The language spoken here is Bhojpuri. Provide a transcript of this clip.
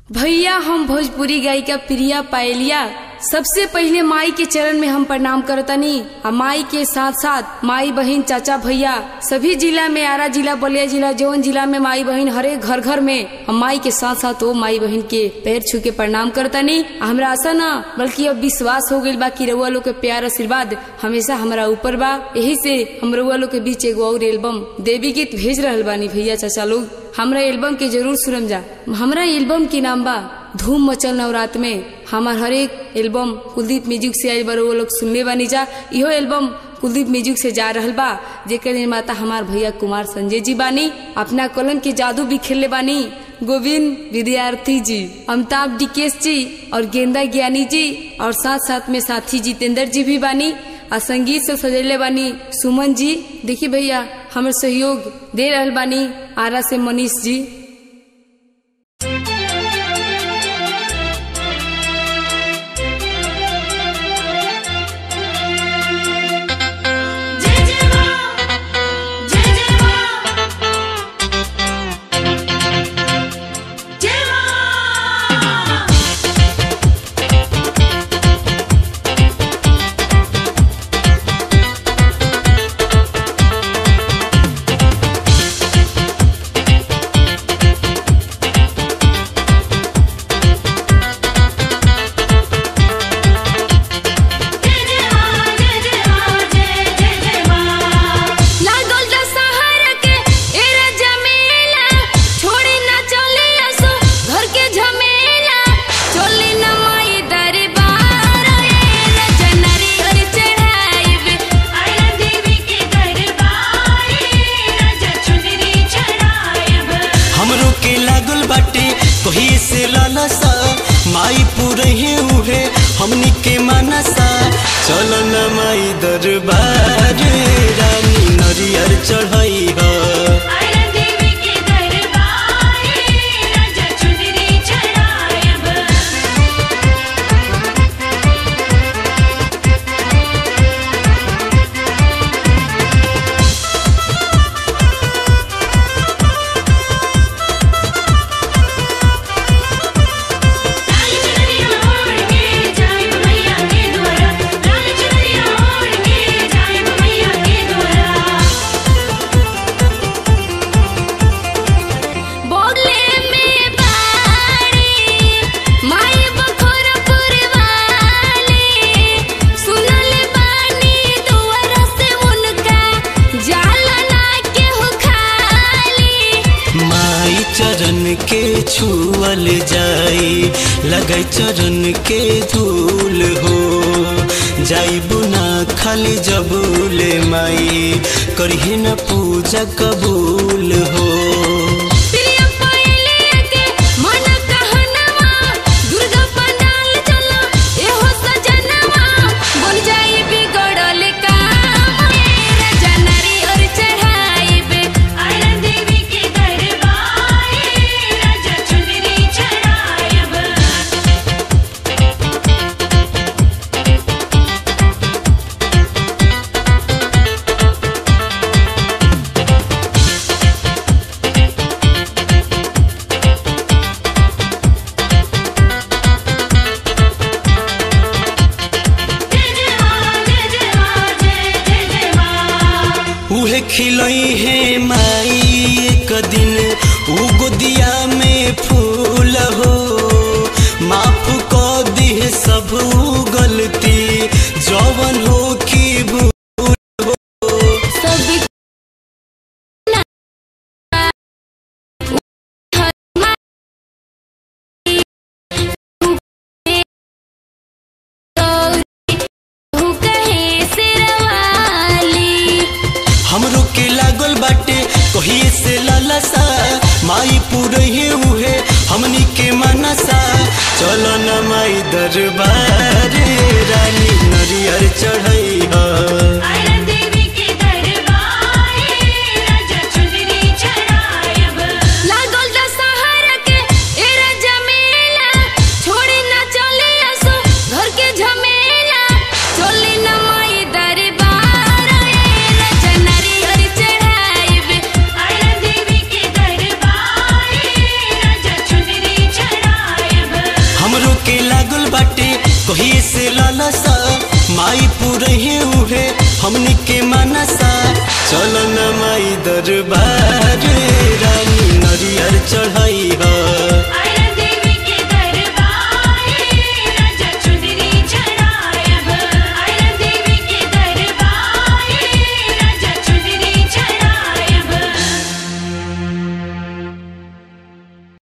भैया हम भोजपुरी गायिका प्रिया पायलिया सबसे पहले माई के चरण में हम प्रणाम करतनी आ माई के साथ साथ माई बहन चाचा भैया सभी जिला में आरा जिला बलिया जिला जौन जिला में माई बहन हरे घर घर में हम माई के साथ साथ वो माई बहन के पैर छू के प्रणाम करतनी आ हमरा आशा न बल्कि अब विश्वास हो गइल बा कि रउआ लोग के प्यार आशीर्वाद हमेशा हमरा ऊपर बा यही से हम रउआ लोग के बीच एगो और एल्बम देवी गीत भेज रहल बानी भैया चाचा लोग हमरा एल्बम के जरूर सुनम जा हमरा एल्बम के नाम बा धूम मचल नवरात में हमार हर एक एल्बम कुलदीप म्यूजिक से आयल बार वो लोग सुनले बानी जा इहो एल्बम कुलदीप म्यूजिक से जा रहल बा जेकर निर्माता हमार भैया कुमार संजय जी बानी अपना कलम के जादू भी खेलले बानी गोविंद विद्यार्थी जी अमिताभ डिकेश जी और गेंदा ज्ञानी जी और साथ साथ में साथी जितेंद्र जी भी बानी आ संगीत से सजेले बानी सुमन जी देखिए भैया हमर सहयोग दे रहल बानी आरा से मनीष जी जय जय मां जय जय मां जय मां जय जय मां जय जय मां जय जय जय मां लागल दशहरा के एरा जमेला छोड़ी ना चले असो घर के झमेला चली ना माई दरबार एरा जनरी हर चढ़ाइब आयरा देवी के दरबार राजा चुनरी चढ़ायब हमरो के लागल बाटे कही से लालसा माई पुरहे उहे हमनी के मानसा चल न माई दरबार रानी नरियर चढ़ाई ह आयरा देवी के दरबार राजा चुनरी चढ़ायब लाल चुनरिया ओढ़ के जाए मैया के द्वारा लाल चुनरिया ओढ़ के जाए मैया के द्वारा बोले में बाड़ी माई बखोरपुर वाली सुनल बानी दुआर से उनका जाला ना केहू खाली माई चरण के छुअल जाई लगै चरण के धूल हो जाई बुना खाली जबूले माई करिहे न पूजा कबूल हो प्रिय पहले के मन कहनवा दुर्गा पंडाल चलो एहो सजनवा बन जाई बिगड़ल काम मेरा जनरी और चढ़ाइबे आयरा देवी के दरबार राजा चुनरी चढ़ायब जय जय मां जय जय मां जय जय जय मां उहे खिलई है माई एक दिन उ गोदिया में फूल हो माफ क दी सब उ गलती जवन हो की भूल सब कहे सिरवाली हमरो के लागल बाटे कहिए से लालसा माई पुरहे उहे हमनी के मनसा चलो न माई दरबार रानी नरियर चढ़ई ह आयरा देवी के दरबार राजा चुनरी चढ़ायब लागल दशहरा के एरा जमेला छोड़ी ना चले असो घर के झमेला चली ना माई दरबार एरा जनरी हर चढ़ाइब आयरा देवी के दरबार राजा चुनरी चढ़ायब कहिए से लालसा माई पूरे उहे हमनी के मनसा चल न माई दरबार रानी नरियर चढ़